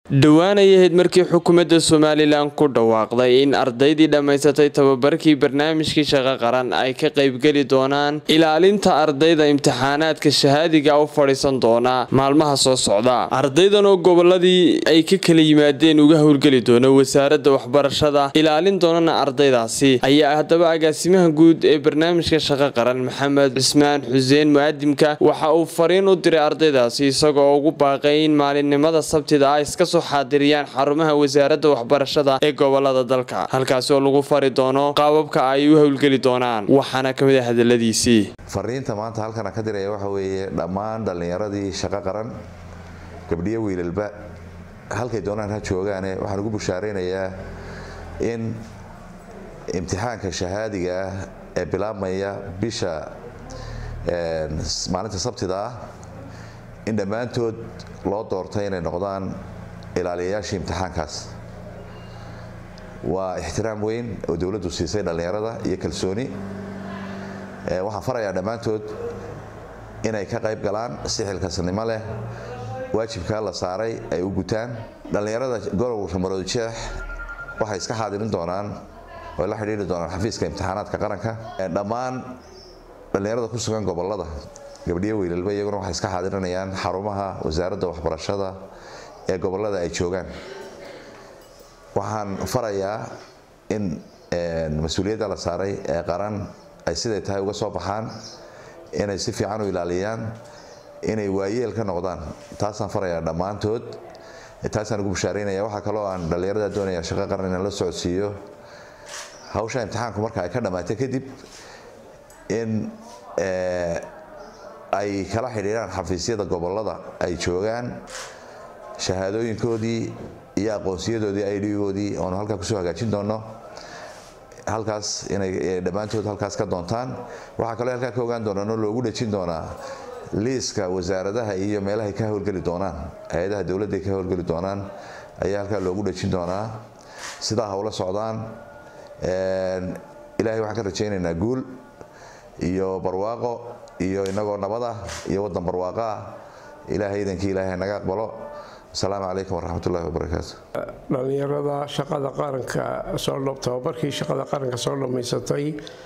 dhowaan ay ahayd markii xukuumadda somalilan ku dhawaaqday in ardaydii dhammaysatay tababarkii barnaamijkii shaqo qaran ay ka qaybgeli doonaan ilaalinta ardayda imtixaanaadka shahaadiga u fadhiisan doona maalmaha soo socda ardaydan oo goboladii ay ka kala yimaadeen uga howlgeli doona wasaaradda waxbarashada ilaalin doonana ardaydaasi ayaa haddaba agaasimaha guud ee barnaamijka shaqo qaran maxamed cismaan xuseen mu'adimka waxa uu fariin u diray ardaydaasi isagoo ugu baaqay in maalinimada sabtida ah iska xaadiriyaan xarumaha wasaaradda waxbarashada ee gobolada dalka halkaasi oo lagu fari doono qaababka ay u howlgeli doonaan waxaana ka mid ah hadaladiisii fariinta maanta halkana ka diraya waxa weeye dhammaan dhallinyaradii shaqo qaran gabdhiyo wiilalba halkay doonaan ha joogaane waxaan ugu bushaaraynayaa in imtixaanka shahaadiga ah ee bilaabmaya bisha maalinta sabtida ah in dhammaantood loo doortay inay noqdaan ilaaliyayaashii imtixaankaas waa ixtiraam weyn oo dowladdu siisay dhallinyarada iyo kalsooni waxaan farayaa dhammaantood inay ka qayb galaan si xilkasnimo leh waajibkaa la saaray ay u gutaan dhallinyarada gobolka maroodijeex waxay iska xaadirin doonaan oy la xidhiiri doonaan xafiiska imtixaanaadka qaranka dhammaan dhallinyarada ku sugan gobolada gabdhiyo wiilalba iyaguna waxay iska xaadirinayaan xarumaha wasaaradda waxbarashada ee gobolada ay joogaan waxaan farayaa in mas-uuliyadda la saaray ee qaran ay siday tahay uga soo baxaan inay si fiican u ilaaliyaan inay waayeel ka noqdaan taasaan farayaa dhammaantood taasaan ugu bushaaraynaya waxaa kaloo aan dhallinyarada doonaya shaqo qaran inaan la socodsiiyo hawsha imtixaanku marka ay ka dhammaatay kadib in ay kala xidhiiraan xafiisyada gobolada ay joogaan shahaadooyinkoodii iyo aqoonsiyadoodii idgoodii oonu halkaa kusoo hagaajin doono halkaas inay dhammaantood halkaas ka doontaan waxaa kaloo halkaa ka ogaan doonaan oo loogu dhejin doonaa liiska wasaaradaha iyo meelahay ka howlgeli doonaan hay-adaha dowladday ka howlgeli doonaan ayaa halkaa loogu dhejin doonaa sidaa hawla socdaan ilaahay waxaan ka rajaynaynaa guul iyo barwaaqo iyo inagoo nabad ah iyo waddan barwaaqo ah ilaahay idankii ilaahay naga aqbalo asalaamu calaykum waraxmatullahi wabarakaatu dhallinyarada shaqada qaranka soo tababarkii shaqada qaranka soo dhammaysatay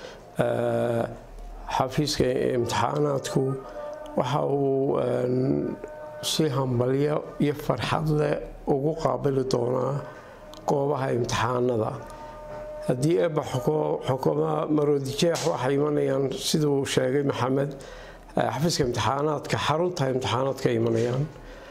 xafiiska imtixaanaadku waxa uu si hambalyo iyo farxad leh ugu qaabili doonaa goobaha imtixaanada haddii eeba xukuumaha maroodijeex waxay imanayaan siduu sheegay maxamed xafiiska imtixaanaadka xarunta imtixaanaadka imanayaan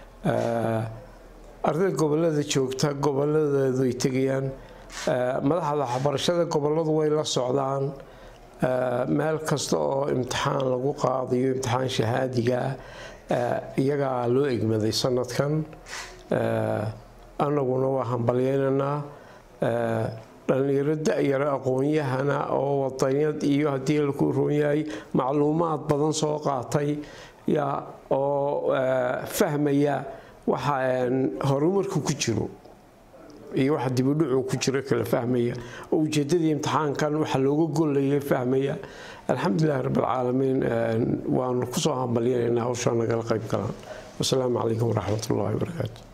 ardayda gobolada joogta goboladeedu ay tegayaan madaxda waxbarashada goboladu way la socdaan meel kasta oo imtixaan lagu qaadayo imtixaan shahaadiga iyagaa loo egmaday sanadkan anaguna waa hambalyeynaynaa dhallinyaro da-yaro aqoon-yahana oo wadanyad iyo haddii laku roon yahay macluumaad badan soo qaatay oo fahmaya waxa horumarku ku jiro iyo waxa dibudhucu ku jiro kala fahmaya oo ujeedadii imtixaankan waxa looga golaya fahmaya alxamdulilahi rabbilcaalamiin waanu kusoo hambalyanayna hawshaa nagala qayb galaan wasalaamu calaykum waraxmat ullahi wabarakaatu